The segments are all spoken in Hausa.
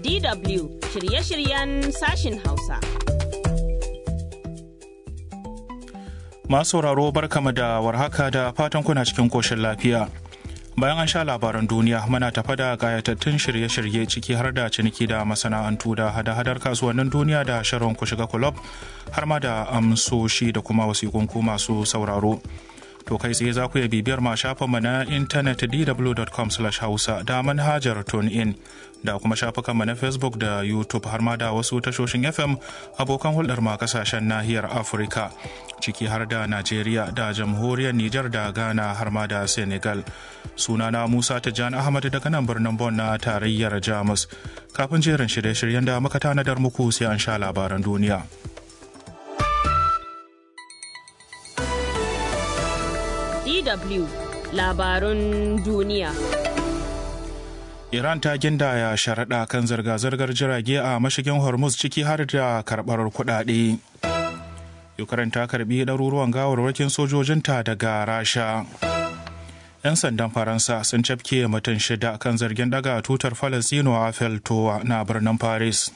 DW shirye-shiryen sashin Hausa. Masu sauraro barkama da warhaka da fatan kuna cikin koshin lafiya. Bayan an sha labaran duniya muna tafa da gayatattun shirye-shirye ciki har da ciniki da masana'antu da hada-hadar kasuwannin duniya da shirin ku shiga kulob har ma da amsoshi da kuma wasiƙunku masu sauraro. To kai tsaye za ku iya bibiyar ma shafinmu na intanet dw.com hausa da manhajar in da kuma shafukanmu na Facebook da YouTube har ma da wasu tashoshin FM abokan hulɗar ma kasashen nahiyar Afirka ciki har da Najeriya da jamhuriyar Nijar da Ghana har ma da Senegal. Sunana Musa Tijjani Ahmad daga nan birnin Bon na tarayyar Jamus. Kafin jerin shirye-shiryen da muka tanadar muku sai an sha labaran duniya. DW labarun duniya. Iran ta gindaya sharaɗa kan zirga-zirgar jirage a mashigin Hormuz ciki har da karɓar kuɗaɗe. Ukraine ta karɓi ɗaruruwan gawarwakin sojojinta daga Rasha. 'Yan sandan Faransa sun cafke mutum shida kan zargin ɗaga tutar Falasino a Feltowa na birnin Paris.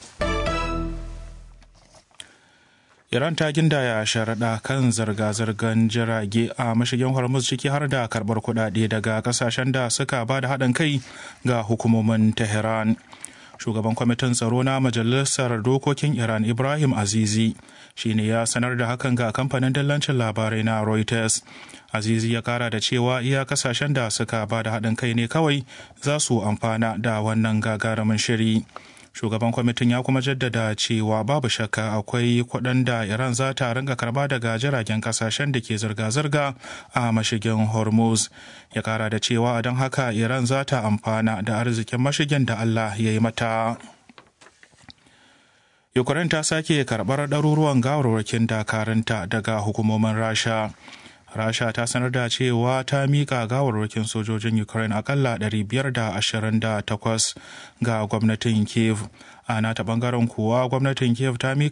Iran ta gindaya sharaɗa kan zirga-zirgar jirage a mashigin Hormuz ciki har da karɓar kuɗaɗe daga ƙasashen da suka ba da haɗin kai ga hukumomin Tehran. Shugaban kwamitin tsaro na Majalisar Dokokin Iran Ibrahim Azizi shi ne ya sanar da hakan ga kamfanin dillancin labarai na Reuters. Azizi ya kara da cewa iya kasashen da suka ba da haɗin kai ne kawai za su amfana da wannan gagarumin shiri. shugaban kwamitin ya kuma jaddada cewa babu shakka akwai kuɗin da iran za ta ringa karba daga jiragen kasashen da ke zirga-zirga a mashigin hormuz ya kara da cewa don haka iran za ta amfana da arzikin mashigin da allah ya yi mata ukraine ta sake karɓar ɗaruruwan gawarwakin dakarunta daga hukumomin rasha rasha ta sanar da cewa ta mika gawarwakin sojojin ukraine akalla 528 ga gwamnatin kiev a nata bangaren kuwa gwamnatin kiev ta mika